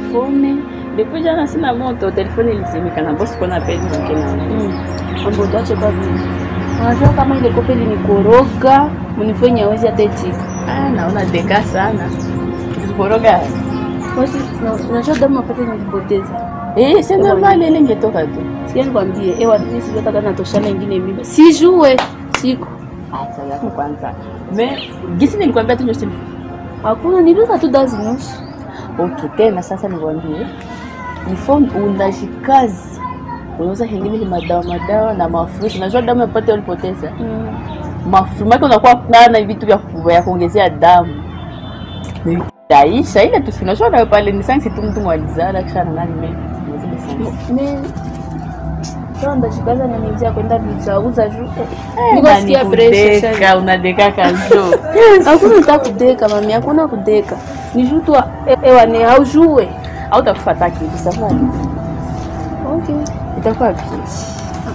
telefone depuis jana sina moto telefone ilizimika na bosi kona peni mkena mambo utache kwa vile unajua kama ile kope linikoroga munifanye awezi hata itika ah naona deka sana koroga basi na- unajua damu mapate nilipoteza eh c'est normal ile ingetoka tu sikia nikwambie ewa mimi sijui hata kama natoshana ingine mimba sijue siku acha yako kwanza me gisi nilikwambia tu ndio simu hakuna niliuza tu dazi nusu okay tena sasa nikwambie ifo unajikazi unauza hengine ni madawa madawa na mafuta unajua damu yapate ulipoteza mafuta yake unakuwa nana vitu vya ku- vya kuongezea damu taisha ile tu unajua nayo pale ni sanksi tu mtu mwalizana kisha na nani me zile sanksi me sasa ndashikaza na nizia kwenda bizauza juu Eh, niko na sikia ni pressure kudeka, sana unadeka kajo hakuna ta kudeka mami hakuna kudeka ni juu tu e- ewa ni haujue au utakufa kitu safari okay itakuwa kitu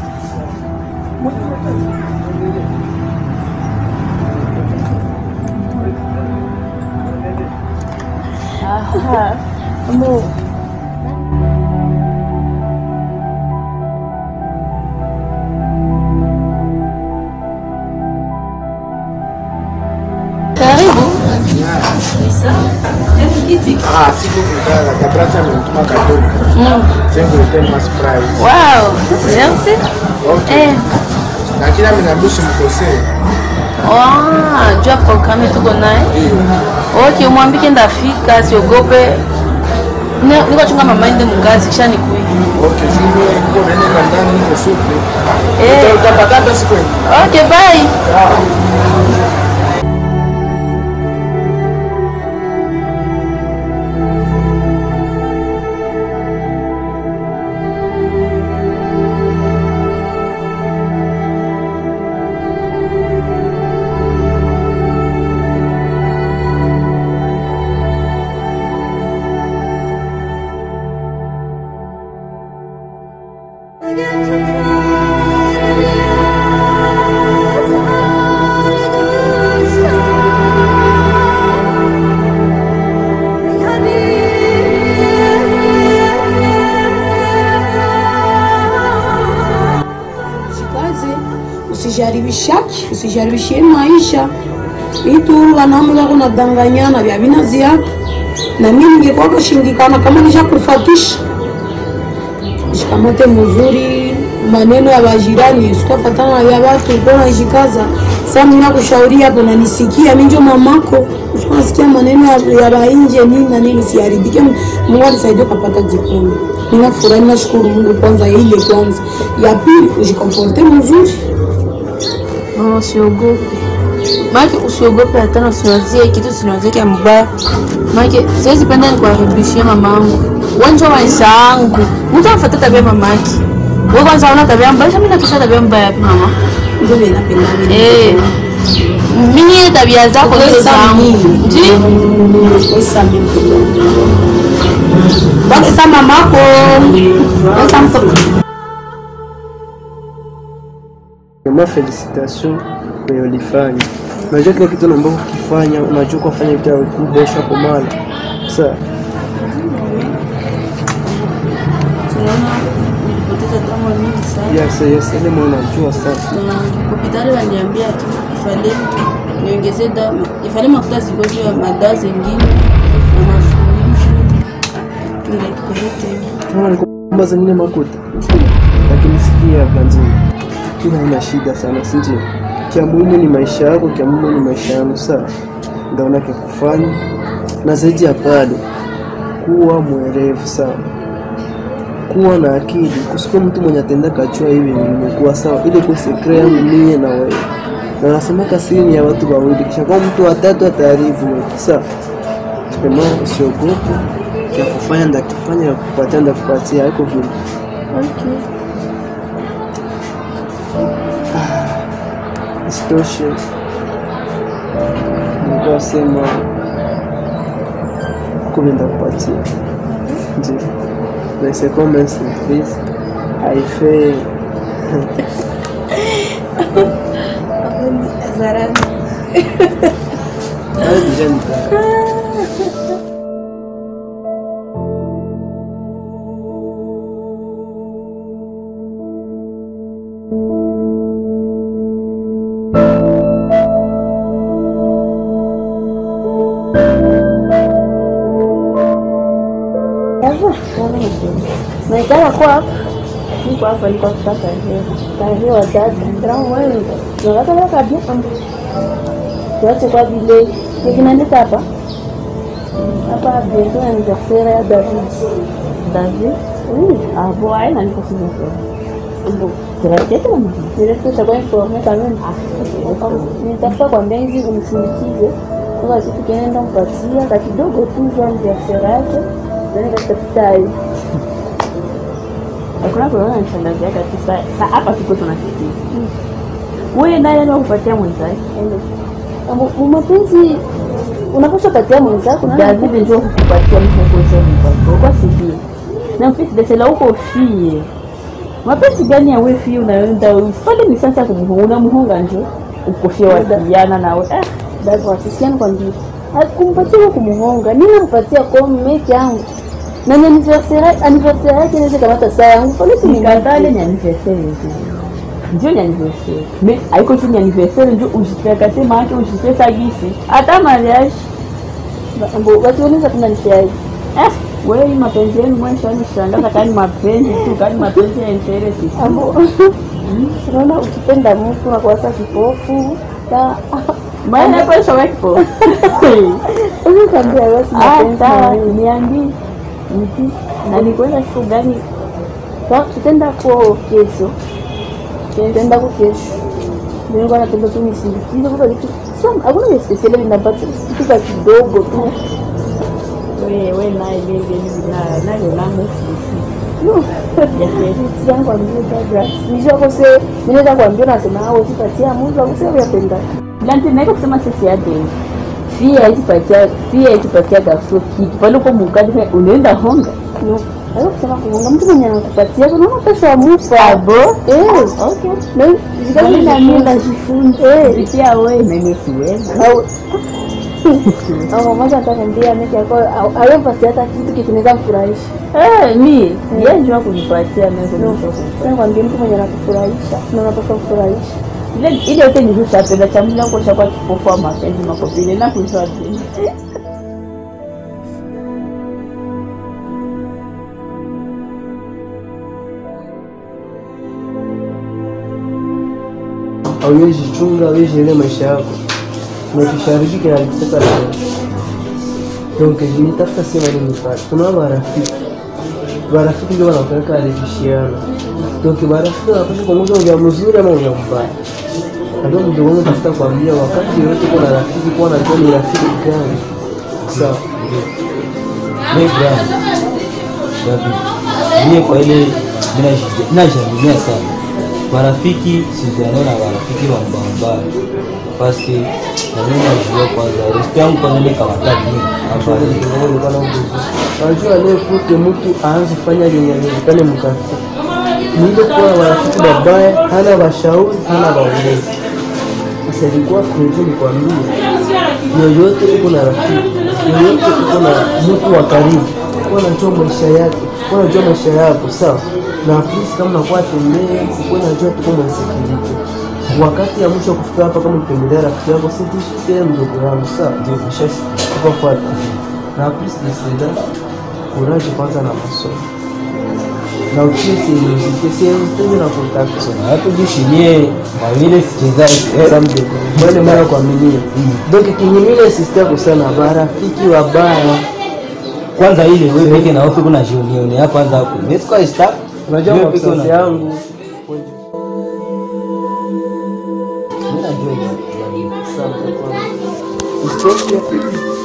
Aha. Amo, karibu Ah, siku kutaka kabracha amenituma kadogo. Sengo ite mas price. Wow, merci. Okay. Eh, Lakini ameniambia mkosee. Ah, jua programu tuko naye okay mwambike ndafika siogope Ne- niko chunga mama ende mkazi kisha nikui Okay, jumbe kwa nene kandani ni supu. Eh. Utapata siku hii. okay bye Jikaze, usijaribishaki, usijaribishie maisha itu wanaume wako nadanganyana vya vinazi yako na mimi ningekuwa kashindikana kama nishakufatisha shikamate mzuri maneno ya wajirani usikafatana na ya watu uko najikaza sasa mimi nakushauri hapo na nisikia mimi ndio mamako usikunasikia maneno ya, ya bainje nini na nini siharibike Mungu anisaidie kupata jikoni ninafurahi nashukuru Mungu kwanza ya ile kwanza ya pili ujikomporte mzuri mama usiogope maake usiogope hata usiwazie kitu sinawazie kya mbaya maake siwezi penda nikuharibishie mama yangu wanja maisha yangu mtu amfata tabia mamake we kwanza una tabia mbaya mimi nakisha tabia mbaya yapi mama ndio mimi napenda mimi eh mimi ile tabia zako zile zangu ndio Esa mimi Bwana sa mamako Esa mtoto Vraiment felicitation kwenye ulifanya. Unajua kile kitu ambacho ukifanya, unajua kufanya vitu vikubwa kwa mara. Sasa nilipoteza damu mingi sana yes yes, ile mwana unajua sasa. na hospitali waniambia tu ifale niongeze damu ifale mafuta ziko juu ya madawa zingine na mafuta tunaipeleka Kama nikomba zingine makuta. Lakini sikia Blanzini. Kila haina shida sana, si ndio? Kia muhimu ni maisha yako, kia muhimu ni maisha yangu sawa. Ndio unake kufanya. Na zaidi ya pale, kuwa mwerevu sawa. Kuwa na akili, kusiko mtu mwenye atenda kachua hivi nimekuwa sawa. Ile kwa sekre yangu mie na wewe. Na nasema kasiri ni ya watu wawili, kisha kwa mtu watatu ataharibu yote sawa. Sema usiogope, kia kufanya ndakifanya ya kupatia ndakupatia, haiko vile. Isitoshe, nilikuwa sema kumi ndakupatia, ndio na c'est comme un surprise haifai zarani Hayo deja nita naitaka kwa hapa niko hapa niko kutaka leo kaelewa dada ndio wewe tunataka kabisa kwamba tuache kwa vile kinandika hapa hapa bientôt anniversaire ya David David oui ah bon elle n'a pas signé bon c'est la tête là mais est-ce que ça va informer quand même nitafuta kwambia hizi umsindikize kwa kitu kinaenda mpatia ka kidogo tu za anniversaire yake ndio nikatafuta hii hakuna kuona nishangazi yake tu sasa hapa tuko tunafikia wewe naye ndio kupatia mwenzake mapenzi unapaswa patia mwenzako David ndio kukupatia mtongozo wako kwa sivyo na mfisi desela uko fie mapenzi gani ya wewe fie unaenda ufanye ni sasa kumhonga unamuhonga njo ukofia wasiana nawe eh dada wasisiana kwa ndio akumpatia kumuhonga nini kupatia kwa mmeke yangu na ni anniversaire anniversaire yake inaweza kamata saa yangu kwa nini nikatale ni anniversaire yetu ndio ni anniversaire mais haiko tu ni anniversaire ndio ujitakase maake ujipesa gisi hata mariage Mbo, watu wanaweza kuna nishaji eh wewe hii mapenzi yenu mwisho ni shangaza kani mapenzi tu kani mapenzi ya interest ambo unaona ukipenda mtu na kwa sasa kipofu ta maana kwa shoga kipofu wewe kambia wewe si mapenzi na niambi mti na ni kwenda siku gani Sa- tutaenda kwa kesho tutaenda kwa kesho ndio anapenda tu nisindikize kwa kitu sio hakuna vya special vinapata kitu kwa kidogo tu wewe naye bebe na nayo nangu no yangu ambie dada nisho kose ninaweza kuambia nasema hao sipatia Mungu akusema yapenda Lanti naiko kusema sisi ya deni fia hizipatia fia hizipatia gafso kiki pale uko mukadi unaenda honga no Hayo kusema kuhonga mtu mwenye anakupatia unaona pesa ya mupa abo eh okay na zikali na mimi najifunza eh pia wewe mimi siwezi au au mmoja ataniambia mimi yako hayo pasi hata kitu kikinaweza mfurahisha eh mi yeye ndio kunipatia mimi kwa kwambia mtu mwenye anakufurahisha na unapaswa kufurahisha ile ile yote ni ruhusa penda cha mimi kwa kwa kipofu wa mapenzi makopile na kuzwa hauwezi chunga, hauwezi ile maisha yako na kisharibiki na kutoka leo. Donc nitafuta sema nini pale, kuna marafiki marafiki ndio wanapeleka alifishiana. Donc marafiki wanapaswa kuongoza ujia mzuri ama ujia mbaya. Ndio mdogo wangu tafuta kuambia wakati yote kuna rafiki kwa najua ni rafiki gani. Sawa. Mimi brother, David, mie kwa ile minajamilia sana marafiki sizianao na marafiki wa mbaya paske nami najua kwanza respe yangu kwanza nikamataki afariki Unajua leo kute mtu aanze kufanya yenye inawezekane mkati. Ni ile kuwa marafiki babaya, hana washauri, hana waongozi. Sasa ilikuwa kweli nikwambie, yoyote uko na rafiki, yoyote uko na mtu wa karibu, kuwa unajua maisha yake, kuwa unajua maisha yako, sawa? Na at least kama unakuwa tembea, ukuwa unajua tuko mwasikilike. Wakati ya mwisho kufika hapa, kama utembelea rafiki yako, si tusikie mdogo wangu, sawa? Ndio kufuata na plus de cela courage kwanza na masomo na utie seriosite seriosite na contact natujishimie mawile sichezai samde mwele mara kwa minia donc kinyimile sister kusana barafiki wabaya kwanza ile wewe peke na wewe kuna jionioni hapa kwanza hapo mimi sikuwa sta unajua Wewe peke mabsasi una- yangu mimi najua hiyo. Asante kwanza. Isitoshe,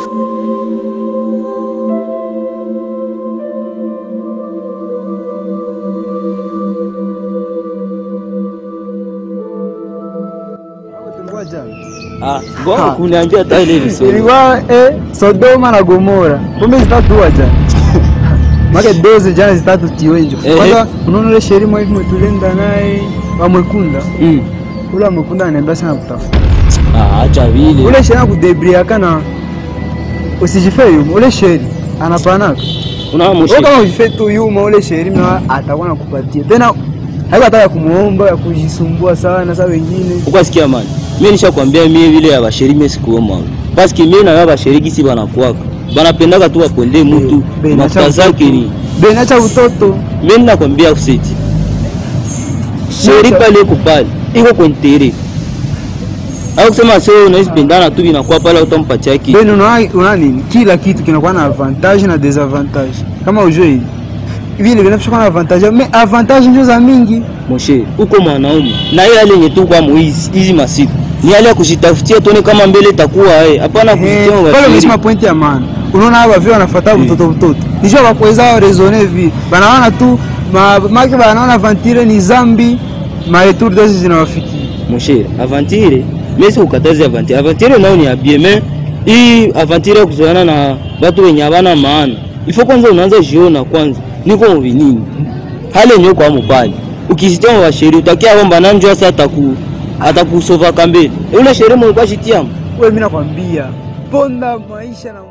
ah ngoja kuniambia hata ile visoni ilikuwa eh, Sodoma na Gomora, kumbe zitatuwa jana make dozi jana zitatu tiwenjo. Eh, Kwanza unaona ile sheri mwa hivi tulenda naye wa mwekunda mm ule mwekunda ananiambia sana kutafuta ah acha vile ule sheri akudebriaka na usijife yuma ule sheri anapanaka una wewe moshi kama ujife tu yuma ule sheri na atakuwa nakupatia tena haiko hata ya kumuomba ya kujisumbua sana saa wengine ukwasikia mani mimi nishakwambia mie vile ya basheri mimi sikuoma paske mie na ya basheri kisi banakuwaka banapendaka tu waponde mutu Be, mafuta nacha zake utoto. ni Be, nacha utoto mimi nakwambia useti sheri pale iko pale iko kwentere au kusema sio unaweza pendana tu inakuwa pale utampatia kitu Be, unaona unaona nini kila kitu kinakuwa na avantage na desavantage kama ujue hivi vile vinapaswa kuwa na avantage mais avantage ndio za mingi moshe uko mwanaume na yeye ale yenye tu kwa muizi hizi masiku ni ale ya kujitafutia tuone kama mbele itakuwa eh hapana Eh, kujitia pale washiri umesema pointi ya maana unaona hapa vile wanafuata mtoto mtoto nijua wakuweza raisonner vi banaona tu ma- make banaona vantire ni zambi maretour desi zinawafikia moshe avantire mimi si ukatazi avantire avantire nao ni abie mais hii avantire ya kuzoeana na watu wenye habana maana ifo kwanza unaanza jiona kwanza niko muvinini hali yenye kwa mupali ukisitia wa sheri utakia omba na njoo sasa ataku atakusova kambele ule sheri mwe kwa shitiamu we mi nakwambia ponda maisha na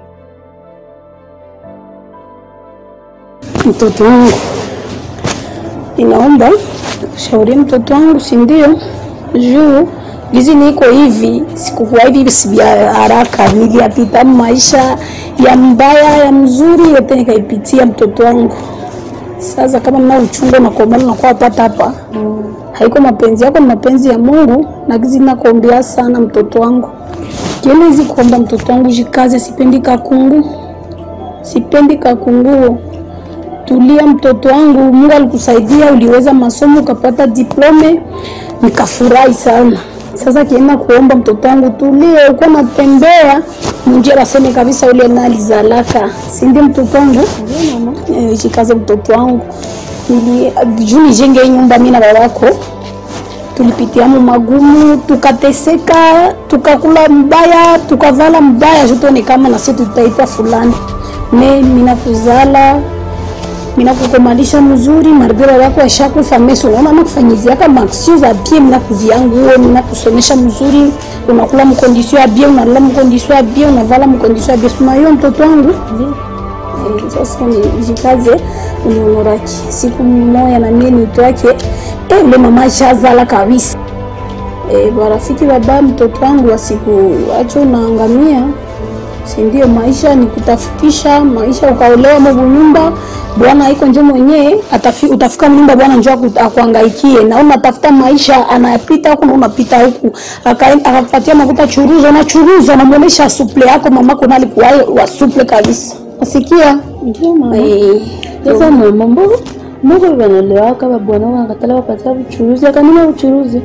mtoto wangu, inaomba shaurie mtoto wangu, si ndio? Juu gizi niko hivi, sikukuwa hivi si vya haraka, niliyapita maisha ya mbaya ya mzuri yote nikaipitia mtoto wangu. Sasa kama mna uchungu na kuomba na kwa pata hapa haiko mapenzi yako, ni mapenzi ya Mungu, na gizi nakuombea sana mtoto wangu, kielezi kuomba mtoto wangu, jikaze, sipendi kakungu, sipendi kakunguo tulia mtoto wangu, Mungu alikusaidia, uliweza masomo ukapata diplome, nikafurahi sana. Sasa kienda kuomba mtoto wangu, tulie, uko natembea munjia, baseme kabisa ule nalizalaka, si ndio mtoto wangu? Eh, jikaze mtoto wangu, Nili- juu nijenge hii nyumba mimi na babako tulipitia mu magumu, tukateseka, tukakula mbaya, tukavala mbaya, jutone kama na sisi tutaitwa fulani. Me mina kuzala mina kukomalisha mzuri maribira yako ashakufa meso unaona nakufanyizia kama aksio za bien mina kuzia nguo mina kusomesha mzuri unakula mkondisio ya bien unalala mkondisio ya bien unavala mkondisio ya bien suma hiyo mtoto wangu Eh, sasa nijikaze unionoraki siku moya na mie nitwake eh, ule mama shazala kabisa eh, barafiki baba mtoto wangu wasiku acho unaangamia si ndio? Maisha ni kutafutisha maisha, ukaolewa mobu nyumba bwana haiko nje mwenyewe atafi, utafika mnyumba bwana njoo aku- akuangaikie, na unatafuta maisha, anapita huku na unapita huku, Aka- akakupatia makuta churuza, unachuruza, unamuonesha suple yako mamako nalikuwa wa suple kabisa, nasikia Ndio mama. eh, Sasa mama, mbona mbona wanalewaka babwana wanakatala wapatia uchuruzi akanima uchuruzi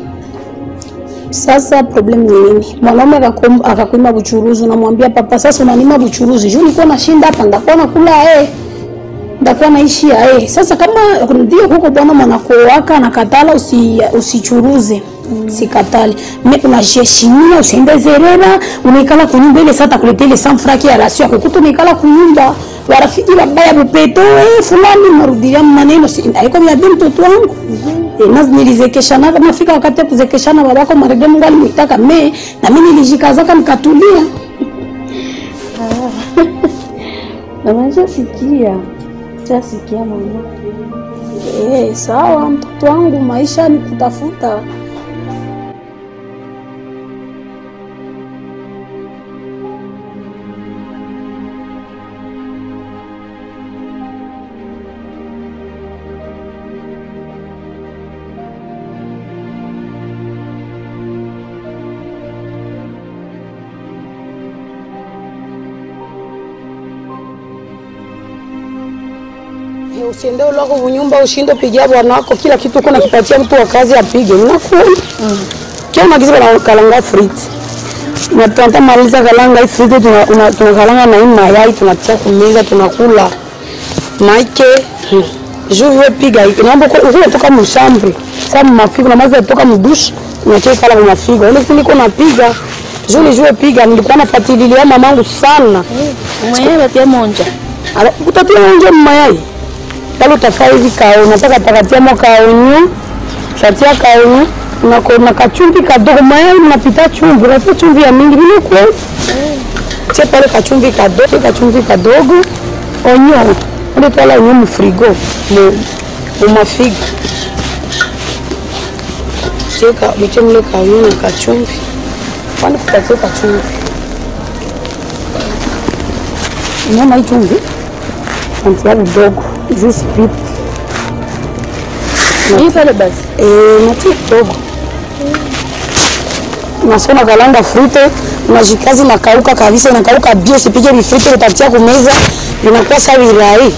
Sasa problem ni nini? Mwanaume akakum- akakuima buchuruzi, unamwambia papa, sasa unanima buchuruzi juu nilikuwa nashinda hapa, ndakuwa nakula eh, ndakuwa naishi eh. Sasa kama ndio huko bwana mwanako waka nakatala usi, usichuruze sikatali me unajiheshimia, usiende zerera, unaikala kunyumba ile sasa takuletea ile sanfraki ya rasio yako kuto unaikala kunyumba warafiki babaya bupeto eh, fulani marudilia maneno si haiko vya bi mtoto wangu Eh, na nilizekeshana kama fika wakati ya kuzekeshana babako marege Mungu alimwitaka me na mimi nilijikazaka nikatulia. mama, shasikia shasikia mama. Eh, sawa mtoto wangu, maisha ni kutafuta. Eh, Usiende ulako kunyumba ushinde pigia bwana wako kila kitu uko nakipatia mtu wa kazi apige. Nakuona. Kila magizo na kalanga frit. Na tunataka maliza kalanga hii frit tuna una- tunakalanga na hii mayai tunatia kumeza tunakula. Maike hmm. juu wewe piga hiki. Naomba uko unatoka mshambre. Sasa mafigo na maza kutoka mdushi unacheka kala kwa mafigo. Ile siku niko napiga. Juu nijue piga nilikuwa nafuatilia mamangu sana. Mwenyewe batia monja Ala, utatia nje mayai pale utafaa hivi kao nataka takatia mo kaonyo shatia kaonyo nako na kachumvi kadogo mayai mnapita chumvi unatia chumvi ya mingi vile kwa tia pale kachumvi kadogo kachumvi kadogo onyo ndio twala onyo mu frigo mu mu mafigo cheka biche mle kaonyo na kachumvi kwani kupatia kachumvi unaona hii chumvi antia kidogo juu sipite Hii pale basi. Eh, natia kidogo unasona kalanga frute unashikazi nakauka kabisa inakauka bio usipige vifrute utatia kumeza vinakuwa sa virai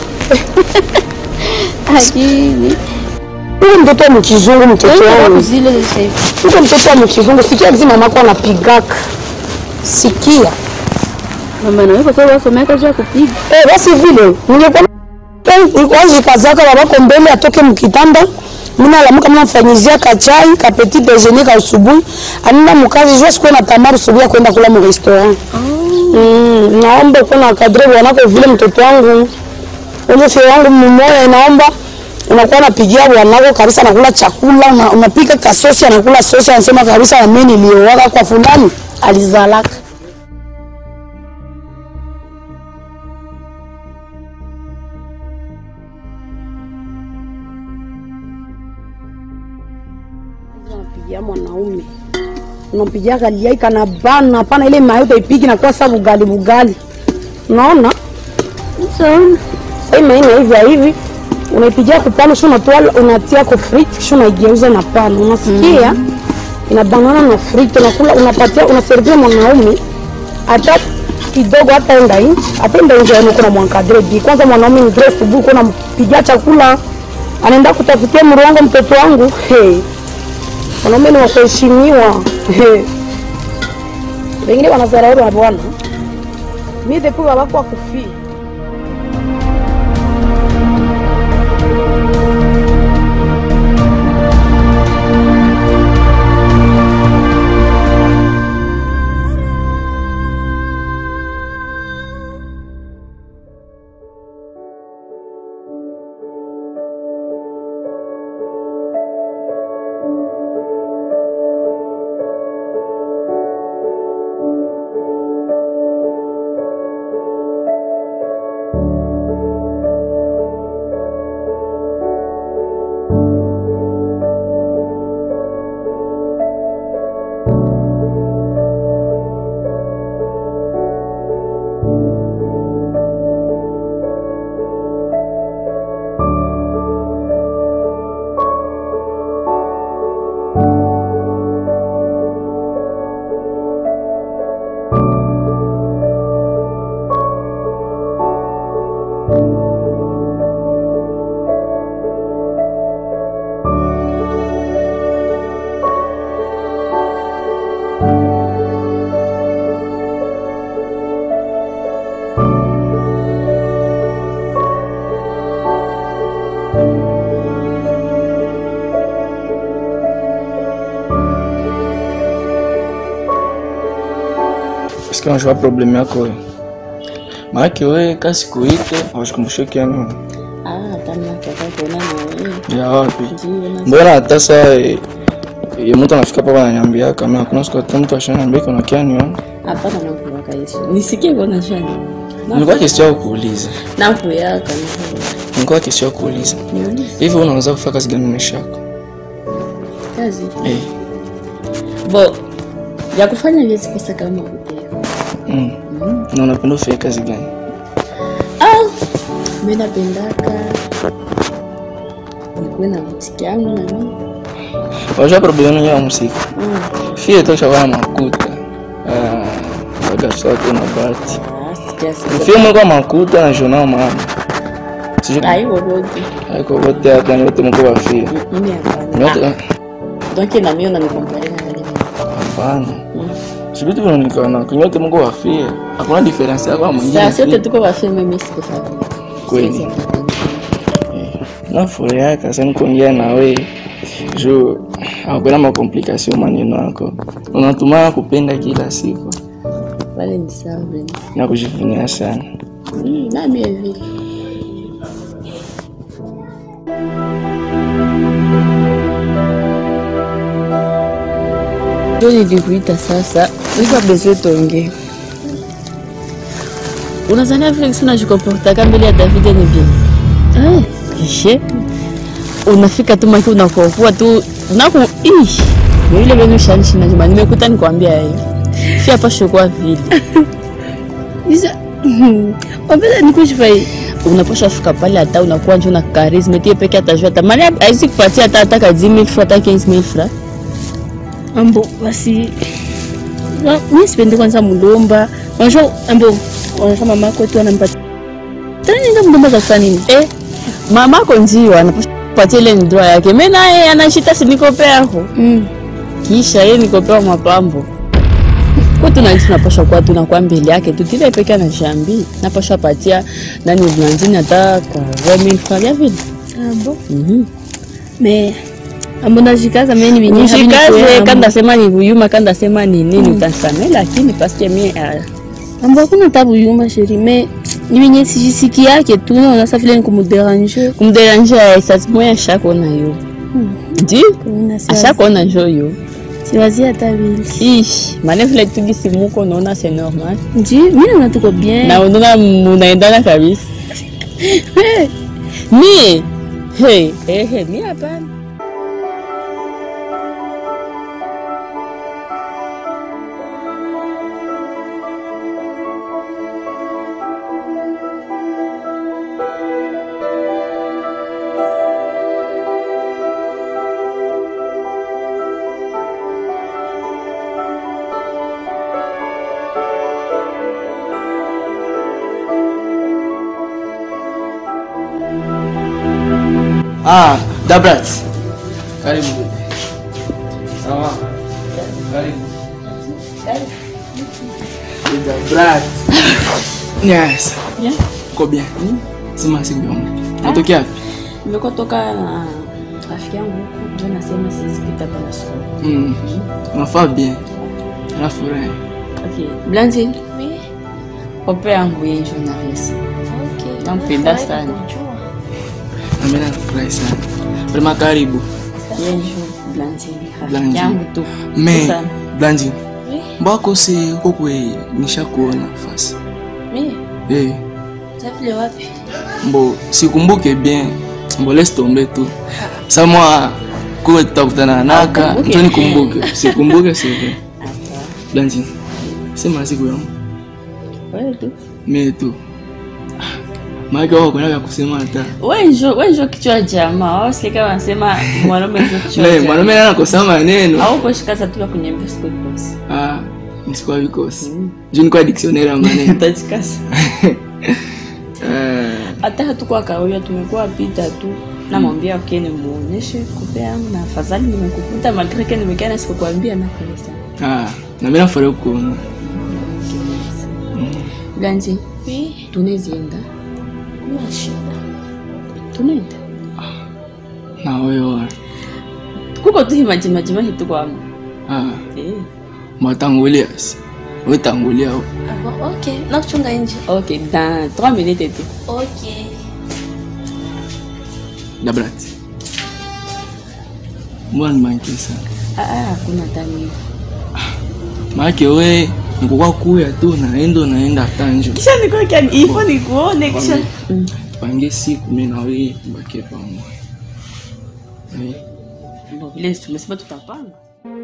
Lakini huyu mtoto wa mkizungu mtoto wangu zile sasa hivi. huko mtoto wa mkizungu sikia kizi mamako anapigaka sikia Mama na wewe kwa sababu wasomea kazi ya kupiga. Eh, basi vile ningekuwa wajikazaka babako mbele atoke mkitanda mina alamuka mina mfanyizia kachai ka petit déjeuner ka usubuhi anenda mukazi jua sikuwe na tamari usubuhi ya kwenda kula mu restaurant mm, naomba kuwa na kadre bwanako vile mtoto wangu ule fie wangu mmoja inaomba unakuwa unapigia bwanako kabisa anakula chakula una, unapika kasosi anakula sosi anasema kabisa nami niliowaka kwa fulani alizalaka unampigia mwanaume unampigia gali yai kana bana hapana ile mayo utaipiki na kwa sababu gali bugali unaona Sawa. sasa hii maina hivi ya hivi unaipigia kupana sio unatoa unatia kwa frit kisha unaigeuza na pana unasikia inabanana na frit unakula unapatia unaservia mwanaume hata kidogo hata enda nje hata enda nje yani kuna mwankadre bi kwanza mwanaume ni dress asubuhi kuna mpigia chakula anaenda kutafutia mrongo mtoto wangu hey. Wanaume ni wa kuheshimiwa. Wengine wanazarau na bwana. Mimi depuis babako akufia. Est-ce unajua problem yako wewe? Maanake wewe kasi kuite haushikumbushe kiani Ah, hapana kaka kuona na wewe. ya wapi? Ndio na Mbona hata saa eh, eh, mtu anafika papa ananiambia kama hakuna siku hata mtu ashaniambia kuna kiani wewe. hapana na kuwaka Yesu. Nisikie kuona shani. Nilikuwa kesi yako kuuliza. Na kuyaka Nilikuwa kesi yako kuuliza. ni niulize Hivi wewe unaweza kufanya kazi gani maisha yako? kazi. Eh. Bo ya kufanya hizi pesa kama kuteka. Mm. Na unapenda ufanye kazi gani? Ah, mimi napendaka nikuwe na muziki yangu na mimi. Unajua problem yenu ya muziki. Mm. Fie tosha kwa makuta. Ah, waga sawa tu na bahati. Ah, sikia sasa. Fie mwe kwa makuta na jona mama. Sijui Ai wote. haiko wote hapa ni wote mko wafie. Mimi hapana. Nyote Ah, Donc na mimi unanikompare na wale wengine. hapana. Sijui tu unaonekana kunyote mko wafie. Hakuna difference yako na mwingine. Sasa sote tuko wa film mimi sikufanya. Kweli. Siwezi kufanya. nafurahi kasa nikuongea na we juu hakuna makomplikasio maneno yako unatuma kupenda kila siku Wale ni sawa vile. na kujivunia sana Mm, na mimi vile. Ndio nilikuita sasa. Sasa bese tuongee. Unazania vile kisi unajikomportaka mbele ya David ni bien. Eh, kishe. Unafika tu maki unakokuwa tu unako ish. Yule benu shanishi na jamani nimekuta nikwambia hivi. Si hapa shokwa vile. Isa Wapenda nikushifai. unapaswa fika pale hata unakuwa njo na karisma tie peke atajua tamani aisi kupatia hata hata ka 10000 francs hata 15000 francs Ambo basi Wa- mi sipendi kwanza mulomba. Unajua ambo unajua mama yako tu anampatia. Tena nenda mulomba za kufanya nini? eh mamako ndio anapaswa kupatia ile ndoa yake mimi naye anashita sinikope yako Mm. kisha yeye nikopewa mapambo kwa tuna tunapaswa kuwa tunakuwa mbele yake tu kile peke na jambi napaswa patia nani Blandine hata kwa 20000 francs ya vile Ah bon. mhm Mais ambo najikaza mimi ni binyi Nishikaze kanda sema ni buyuma kanda sema ni nini utasamee lakini paske mi Ambo hakuna tabu yuma sheri mais ni binyi sijisiki yake tu naona sa vile ni kumuderange. kumderanje sasi moya ashakona yo ndi Kuna ashakona njo yo siwazi hata vile. ish mane vile tugisimuko unaona c'est normal Nji mimi naona tuko bien. na unaona munaendana kabisa mi hey, hey, hey, mi hapana Ah, Dabrat. Karibu. Sawa. Karibu. Dabrat. Yes. Bien. Uko bien? Sema siku yangu. Natokea wapi? nimekuwa toka na rafiki yangu huku ndio nasema siwezi pita pale sokoni Mm. Unafaa bien. Nafurahi. okay Blandine ope yangu ye journaliste nampenda sana Na mimi nafurahi sana. Prema karibu. ye njo Blandine rafiki Blandine. yangu tu Me, sana Blanji. Mbako se kokwe nishakuona fasi. Mimi Eh. vile wapi? Mbo sikumbuke bien. Mbo laisse tomber tu. Sa moi kuwe tutakutana naka, Ukumbuke. ndio nikumbuke. Sikumbuke c'est vrai. Blanji. Sema siku yangu. wewe tu Mimi tu. Maana wako kuna kusema hata. wewe njo wewe njo kichwa jamaa wao sika kama nasema mwanaume njo kichwa Le, jamaa mwanaume ana kosa maneno. au kushikaza tu kunyembea siku kosi Ah, nisikuwa vikosi. Juu nikuwa dictionnaire ya maneno. utajikaza Eh, hata hatukuwa kawia tumekuwa pita tu namwambia okay nimuonyeshe kupe yangu na afadhali nimekukuta magreke nimekana sikukwambia na pole sana ah, na mimi nafurahi kuona. Blanji, tunezienda tunaenda Na wewe. kuko tu himajimaji hitu kwamo Ah, eh. matangulia. Wewe tangulia. Ah bon, ok. Nakuchunga nje. ok dans 3 minutes tu Ok. Dabrat. Mbona nimankie sana? ah, ah, hakuna tani Maake we nikukuwa kuya tu naenda naenda tanjo. kisha nikokia ifo nikuone kisha Mm. Pange siku mimi na wewe mbake pamoja. Eh. Bon, vile tumesema tutapanga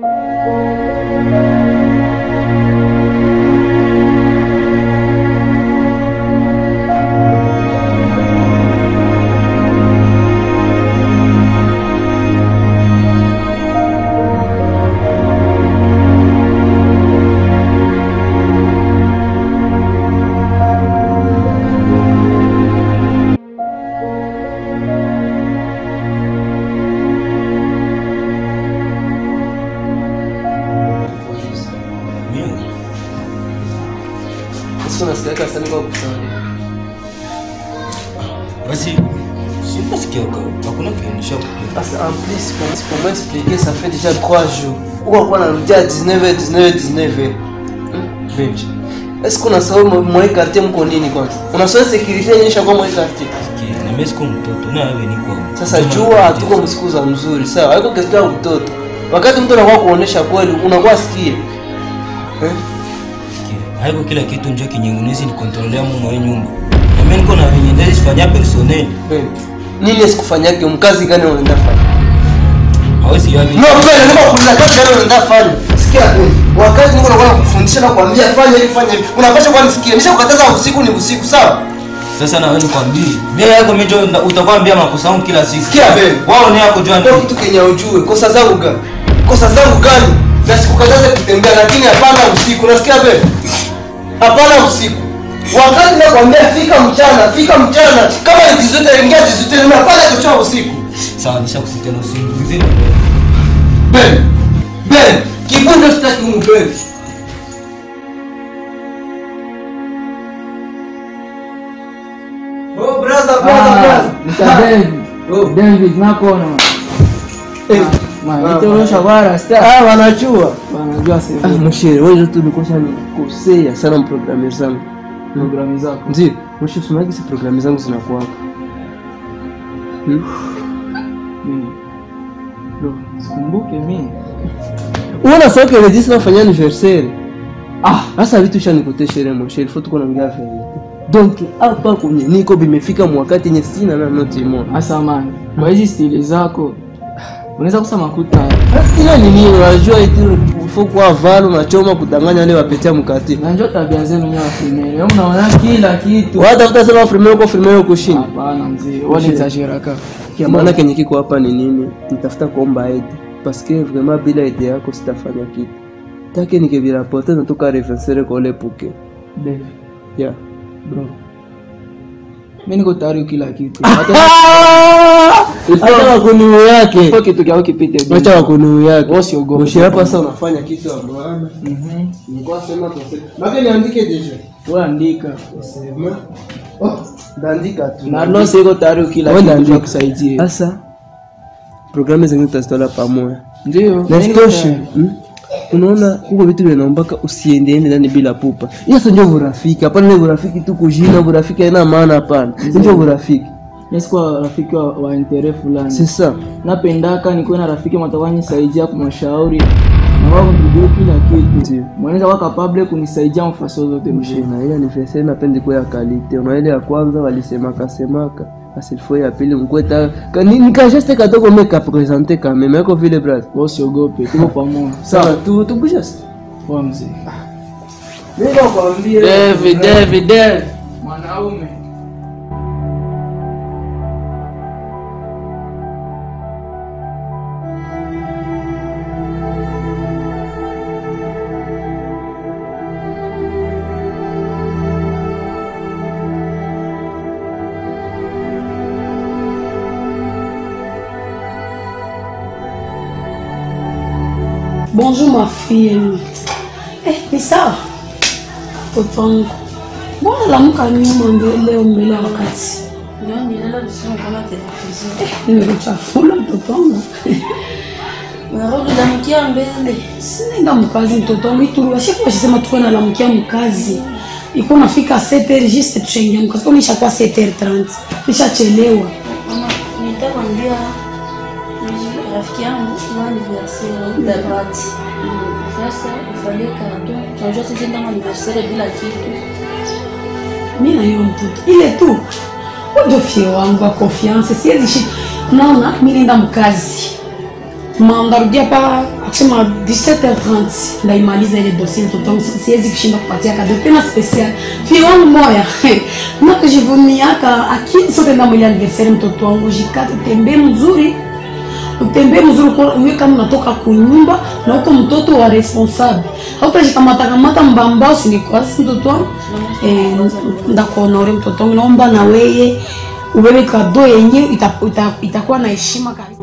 Sasa nasikia sana kwa kusali. basi sinasikia hakuna kionyesha Parce en plus, pour, pour m'expliquer, ça fait déjà 3 jours. Pourquoi on a dit à 19h, 19h, 19h Benji. Est-ce qu'on a sababu mwa quartier mko nini kwanza? Unasoma security yenyewe kwa mwa quartier. namesiko mtoto na wewe niko Sasa jua hatuko msiku za mzuri, sawa? Haiko kitu ya mtoto. Wakati mtu anakuwa kuonesha kweli, unakuwa sikie. Eh? haiko kila kitu njo kinyengunezi ni kontrolea mumo hii nyumba na mimi niko na venye ndezi sifanya personnel Benji. Nini asikufanyake mkazi gani unaenda fanya? hawezi yavi No, kweli ndio kuuliza kazi gani unaenda fanya? Sikia kweli. wakati Mungu anakuwa anakufundisha na kuambia fanya hivi fanya hivi, unapaswa kuwa nisikie. Nishakukataza usiku ni usiku, sawa? Sasa na wewe nikwambie, mbele yako mimi ndio utakuwa ambia makosa yangu kila siku. Sikia wewe. Wao ni yako jua Ndio nini? kitu kenye ujue kosa zangu gani, kosa zangu gani, na sikukataza kutembea, lakini hapana usiku. Unasikia wewe? Hapana usiku. Wakati nakwambia fika mchana, fika mchana. Kama ni jizote ingia jizote, na hapana kuchoa usiku. Sawa, nishakusikia na usingizi. Ben, Ben, kibundo sitaki humu Ben. Oh brother, brother, brother. Oh. David nakona Eh, maitolosha bara sta Ah, wanajua. wanajua Ah, sasa mshere, wewe tu ulikosha nikosea sana mprogramu zangu. programu zako Ndio, mshere usimaki si programu zangu zinakuwa. Hmm? Mm. Bro, sikumbuke mimi Unaona sasa kile jinsi nafanya anniversaire. ah Sasa vitu shanikotesha sherehe mshere, faut tuko naongea verite. Donc hapa kwenye niko bimefika mwakati yenye sina na noti moja. asamani kwa hizi stili zako unaweza kusema kuta Ila ni nini unajua eti faut kwa valo unachoma kudanganya wale wapetea mkati. na njoo tabia zenu nyewe wafimere wewe unaona kila kitu Watafuta sema filmeo kwa filmeo kushinda. hapana mzee wale exaggeraka Kia maana kenye kiko hapa ni nini? Nitafuta kuomba aide. Parce que vraiment bila aide yako sitafanya kitu. Take nikivirapote natoka reversere kwa ule puke. Dave Yeah. bro mimi niko tayari kila kitu Acha wakuniu yake. kwa kitu kyao kipite bro. Acha wakuniu yake. Wewe usiogope. Mshira hapa sasa unafanya kitu ya maana. Mhm. Nilikuwa sema kwa sema. Maka niandike deja. wewe andika Sema. Oh, ndaandika tu. na Lose iko tayari kila Wewe kitu andika. cha kusaidia Sasa programu zingine tutazitola pamoja. ndio na mimi niko isitoshe tayari. mm, unaona huko vitu vinaombaka usiendeende ndani bila pupa hiyo sio ndio urafiki hapana ile urafiki tu kujina urafiki haina maana hapana ndio urafiki Mimi sikuwa rafiki wa, wa intere fulani sasa napendaka nikuwe na rafiki matakuwa nisaidia kumashauri na wao kunijua kila kitu Ndio. mwanaweza kuwa kapable kunisaidia mfaso zote mshina na ile anniversaire napendi kwa ya kalite una ile ya kwanza walisemaka semaka asilfo ya pili mkweta nikajeste katoko meka presente kame meko vile brother wewe usiogope tuko pamoja sawa tu tukushas kwa mzee mimi nakwambia David David David mwanaume Bonjour ma fille. Eh, ni sawa? Mtoto wangu. Mbona lamuka nyuma mbele leo mbele ya wakati? Nimekuchafula mtoto wangu. Unarudamkia mbele. Sinaenda mkazi mtoto wangu ituru. Ashifu washisema tuwe na lamukia mkazi. Iko nafika 7h juste tushaingia mkazi. Kwa nishakuwa 7h30. Nishachelewa. Mama, nitakwambia rafiki yangu wa anniversaire Darwati. Sasa ufanye kado. Tunajua sisi ndio anniversaire bila kitu. mi na hiyo mtoto ile tu ndio fie wangu wa confiance siwezi shi naona mi naenda mkazi mandarudia pa akisema 17h30 ndaimaliza ile dossier mtoto wangu siwezi kushinda kupatia kado tena special fie wangu moya nakujivumiaka akili sote nda mwili anniversaire mtoto wangu jikaze utembee mzuri utembee mzuri kwa- uwe kama unatoka kunyumba na uko mtoto wa responsable hautajikamatakamata mbamba usinikwasi mtoto wangu eh, ndakuonore mtoto wangu naomba na weye ubebe kado yenye ita- ita- itakuwa na heshima kabisa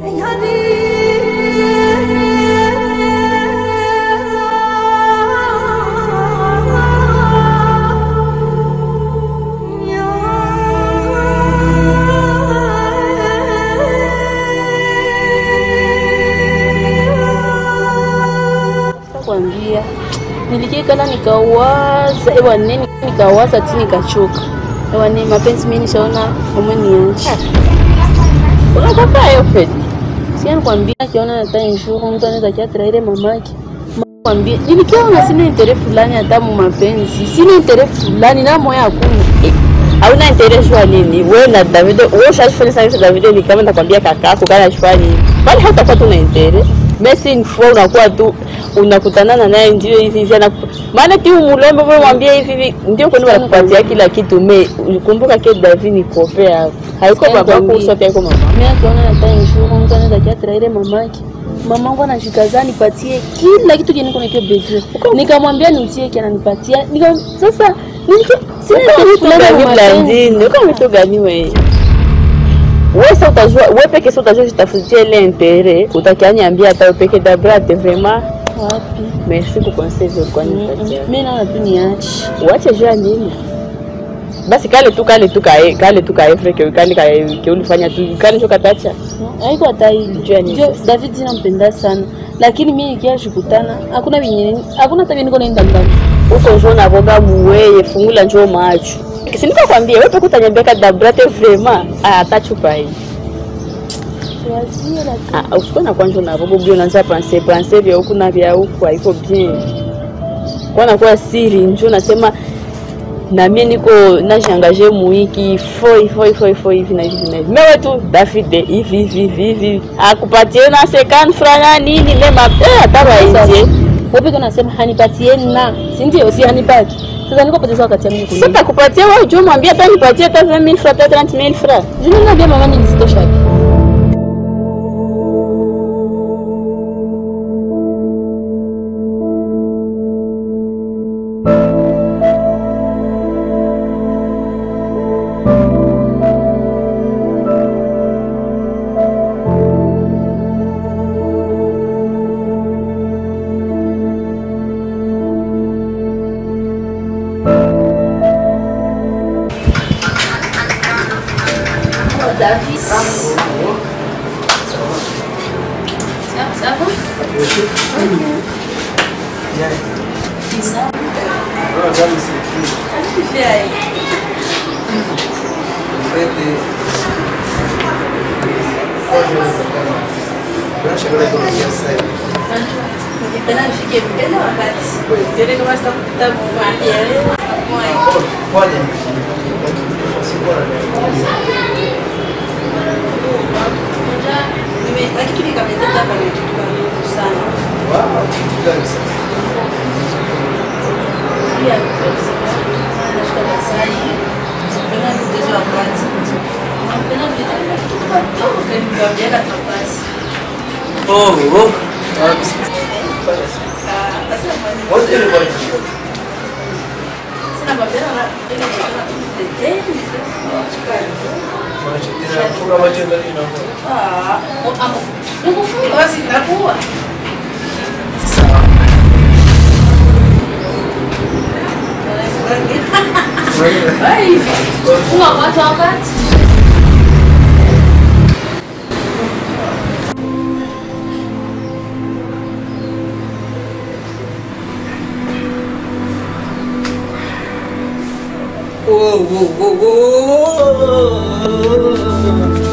kwambia nilikikala nikawaza ewa nene nikawaza ti nikachoka ewa nene mapenzi mimi nishaona omwe nianchi unakapayo fed sia nikwambia akiona hata inshuru mtu anaweza kiatraire mamake kwambia nilikiona sina intere fulani hata mu mapenzi sina intere fulani na moya hakuna Eh, hauna intere shwa nini we na Davido wewe ushafanya sana Davido ni kama nakwambia kakako kana shwa nini bali hautakuwa tuna intere basi une fois unakuwa tu unakutanana naye ndio hivi hivi anaku- maana ti umulombe wewe mwambie hivi hivi ndio kwani wanakupatia kila kitu me kumbuka ke David ni kope yako haiko Tena baba kwambie. sote haiko mama Mimi akiona hata inshuru mtu anaweza kiatraire mamake. Mamangu anashikaza nipatie kila kitu kenye niko nakio besoin. Nikamwambia niutie kia ananipatia. Nika sasa niki sina kitu fulani gani ya mapenzi. blandine uko vitu gani wewe wewe sasa utajua wewe peke sasa utajua jitafutia ile intérêt utakianyambia hata wewe peke dabrate vraiment Wapi? merci kwa conseil ulikuwa nipatia Mimi naona tu niache. uache jua nini basi kale tu kale tu kae kale tu kae freke kale kae ke ulifanya tu kale sio katacha Haiko hata hili. Jua nini Ndio sasa? David nampenda sana. Lakini mimi nikia shukutana hakuna vinyenye hakuna hata niko naenda mbali. uko njoo na boga muweye fungula njoo macho siniko kwambia wewe peke utanyambia ka dabrate vraiment ah atachupa hii Tuwazie lakini Ah, usikuwe na kwanja na bobo bio unaanza pense pense vya huku na vya huku haiko bien. Kwa nakuwa siri njoo nasema na mimi niko najiangaje muiki ifo ifo ifo ifo hivi na hivi na hivi. Mewe tu David hivi hivi hivi hivi. Akupatie na second franga nini mema eh hata wainje. wewe peke unasema hanipatie na. Si ndio? Si hanipati. Sasa niko poteza wakati wangu Sasa kulia. takupatia wewe njoo mwambie hata nipatie hata 20000 francs hata 30000 francs. Juni naambia mama nilizitosha wapi? Oh, oh, oh, oh.